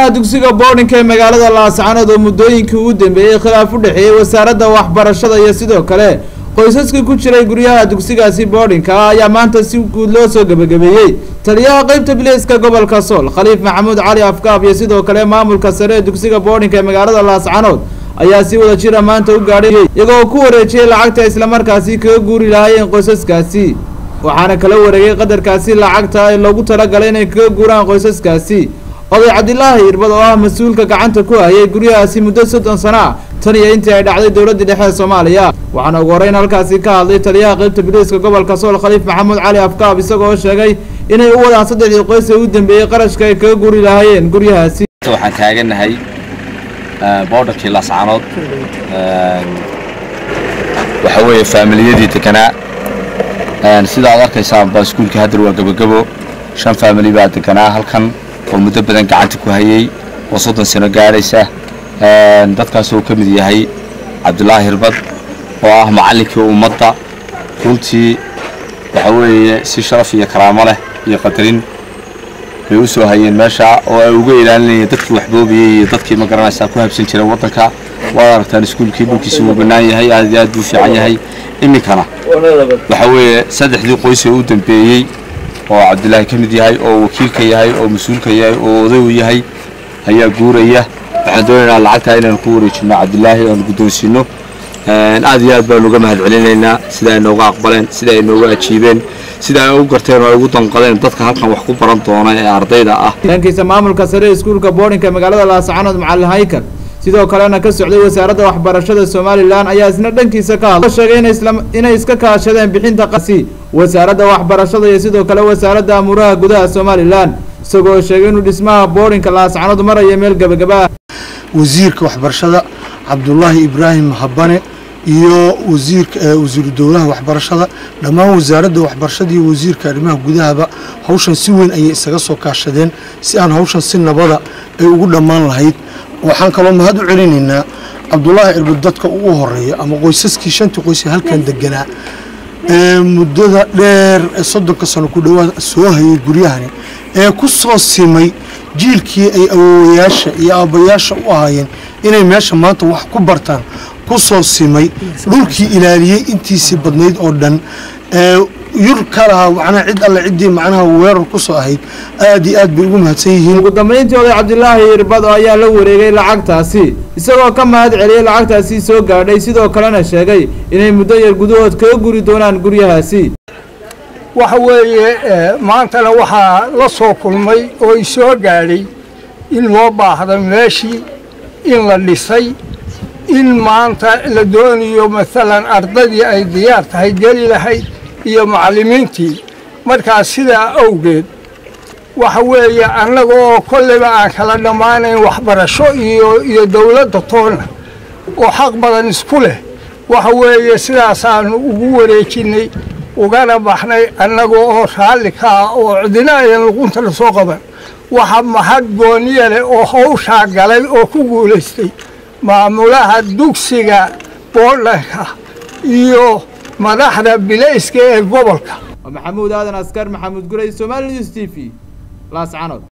guryaha dugsiga boardinka ee magaalada laascanood oo muddooyinkii ugu dambeeyey khilaaf u dhexeeyey wasaaradda waxbarashada iyo sidoo kale qoysaskii ku jiray guryaha dugsigaasi boardinka ah ayaa maanta si guud loo soo gebagabeeyey taliyaha qeybta biliiska gobolka sool khaliif maxamuud cali afkaaf iyo sidoo kale maamulka sare ee dugsiga boardinka ee magaalada laascanood ayaa si wada jira maanta u gaadhay iyagoo ku wareejiyey lacagta islamarkaasi kaga guuri lahaayeen qoysaskaasi waxaana kala wareegay qadarkaasi lacagta ee loogu talagalay inay kaga guuraan qoysaskaasi oday cabdilaahi irbad oo ah mas-uulka gacanta ku hayay guryahaasi muddo soddon sano ah tan iyo intii ay dhacday dowladda dhexe ee soomaaliya waxaana ugu horreyn halkaasi ka hadlay taliyaha qeybta biliiska gobolka sool khaliif maxamuud cali afkaab isagoo sheegay inay u wadaan saddexdii qoys ee u dambeeyey qarashka ay kaga guri lahaayeen guryahaasi waxaan taaganahay boodharkii laascanood waxa weeye faamiliyadii deganaa sida aad arkaysaan baa iskuulkii haddar waa gebagabo shan faamili baa deganaa halkan oo muddo badan gacanta ku hayay oo soddon sano gaadhaysa dadkaas oo ka mid yahay cabdulaahi hirbad oo ah macallinkii ummadda runtii waxa weeye si sharaf iyo karaamo leh iyo qadarin bay u soo hayeen meesha oo ay uga ilaalinayeen dadkii waxboobiyey iyo dadkii ma garanaysaa ku habsan jiray waddanka waad aragtaan iskuulkii dhulkiisi wuu bannaan yahay aad iyo aad buu fiican yahay iminkana waxa weeye saddexdii qoys ee u dambeeyey oo cabdilaahi ka mid yahay oo wakiilka yahay oo mas-uulka yahay oo oday u yahay ayaa guuraya waxaan doonaynaa lacagtaa inaan ku wareejino cabdilaahi oan guddoonsiino aad iyo aad baanu uga mahad celinaynaa sida ay nooga aqbaleen sida ay nooga ajiibeen sida ay u garteen oo ay ugu danqadeen dadka halkan wax ku baran doona ee ardayda ah dhankiisa maamulka sare ee iskuulka boardinka magaalada laascanood macalin haykal sidoo kalena ka socday wasaaradda waxbarashada somalilan ayaa isna dhankiisa ka hadla sheegay inay iska kaashadeen bixinta qasi wasaaradda waxbarashada iyo sidoo kale wasaaradda amuuraha gudaha somalilan isagoo sheegay inuu dhismaha boardinka laascanood maraya meel gebagaba wasiirka waxbarashada cabdulaahi ibraahim habane iyo wasiirka wasiiru dowlaha waxbarashada dhammaan wasaaradda waxbarashada iyo wasiirka arrimaha gudahaba hawshan si weyn ayay isaga soo kaashadeen si aan hawshan si nabada ay ugu dhammaan lahayd waxaan kaloo mahad u celinaynaa cabdulaahi irbad dadka ugu horeeya ama qoysaskii shantii qoys ee halkan deganaa ee muddada dheer ee soddonka sano ku dhowaad soo hayay guryahani ee ku soo simay jiilkii ay awoowayaasha iyo aabbayaasha u ahaayeen inay meesha maanta wax ku bartaan ku soo simay dhulkii ilaaliyey intiisii badnayd oo dhan ee yur ka lahaa macnaha cid alle ciddii macnaha weerar ku soo ahayd aad iyo aad bay ugu mahadsan yihiin ugu dambayntii oday cabdilaahi irbad ayaa la wareegay lacagtaasi isagoo ka mahad celiyey lacagtaasi soo gaadhay sidoo kalena sheegay inay muddo yar gudahood kaga guri doonaan guryahaasi waxa weeye maantana waxaa la soo kulmay oo i soo gaadhay in loo baahda meeshii in la dhisay in maanta la doonayo maalan ardaydii ay diyaar tahay geli lahayd iyo macallimiintii markaas sidaa awgeed waxa weeye annaga oo kolleyba aan kala dhammaanayn waxbarasho iyo iyo dawladda toonna oo xaq badan isku leh waxa weeye sidaasaannu ugu wareejinnay ugana baxnay annaga oo raalli ka ah oo cidina ayan luqunta la soo qaban waxa mahad gooniya leh oo hawshaa galay oo ku guulaystay maamulaha dugsiga boodhanka iyo madaxda bilayska ee gobolka maxamuud aadan askar maxamuud guley somali news t v laascanood